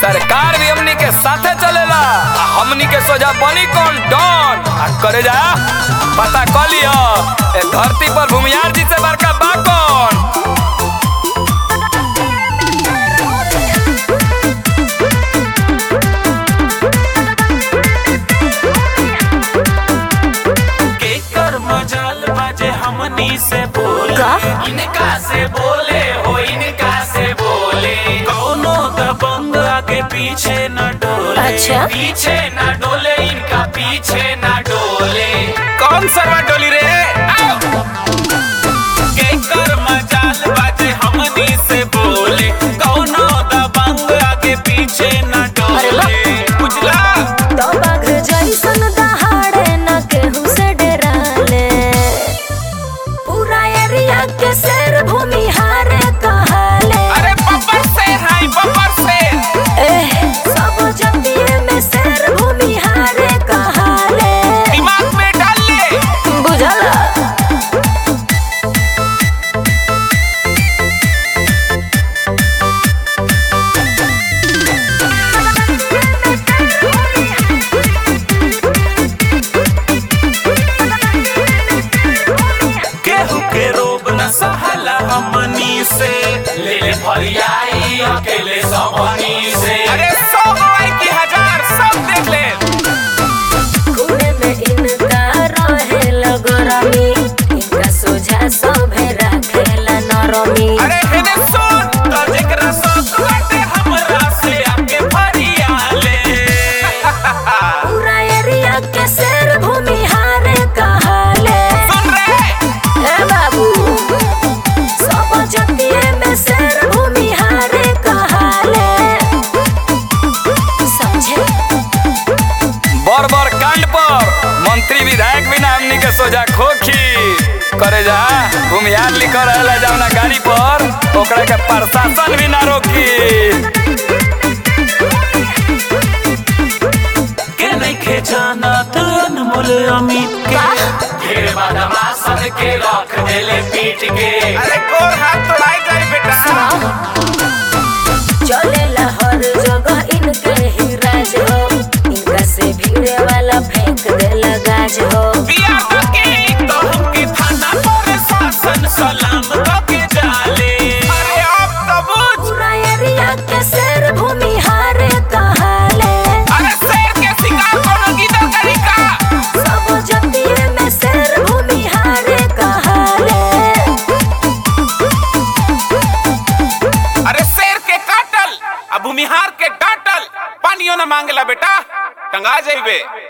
सरकार भी हमनी के साथे चलेला आ हमनी के सोजा बनी कौन डॉन आ करे जा पता कर लियो ए धरती पर भूमियार जी से बड़का बा कौन केकर मजाल बाजे हमनी से बोले का? इनका से बोले हो इनका से बोले कौनो दबंग आगे पीछे न डोले अच्छा। पीछे न डोले इनका पीछे न डोले कौन सरवा डोली रे आओ केकर मजाल बाजे हमनी से बोले कौनो दबंग आगे पीछे न अरे वाह। डोले बुझला तो बाघ जैसन दहाड़े न केहू से डराले पूरा एरिया के शेर भूमिहारे कहाले अरे बब्बर से हाय बब्बर से एह, सब जतिये में शेर भूमिहारे कहाले दिमाग में डाल ले बुझला केहू के रोब न सहला हमनी से ले ले फरियाई अकेले सबनी से अरे सौ गवाई की हजार सब देख ले खूने में इनका रहे लगरमी इनका सोझा सभे राखेला नरमी अरे हेने सुन तो जेकरा शौक बाटे हमरा से आके फरियाले पूरा एरिया के शेर भूमिहारे कहाले सुन रे ए बाबू सब जतिये में शेर भूमिहारे कहाले समझे बर बर कांड पर मंत्री विधायक भी ना हमनी के सोजा खोखी करे जा भूमियार लिखल रहेला जावना गाड़ी पर ओकरा के प्रशासन भी ना रोकी के नइखे जानत अनमोल अमित के ढेर बदमाशन के रख देले पीट के अरे गोर हाथ तोड़ाई जाई बेटा चलेला हर जगह इनके ही राज हो इनका से भीड़े वाला फेंक देला गाज हो बिया तो की तो हमके थाना पर शासन सलाम करके जाले अरे अब तो बुझ पूरा एरिया के शेर भूमिहारे कहाले अरे शेर के शिकार कोनो गिदड़ करी का सब जतिये में शेर भूमिहारे कहाले अरे शेर के काटल अब भूमिहार के डांटल पानियो न मांगला बेटा टंगा जाइबे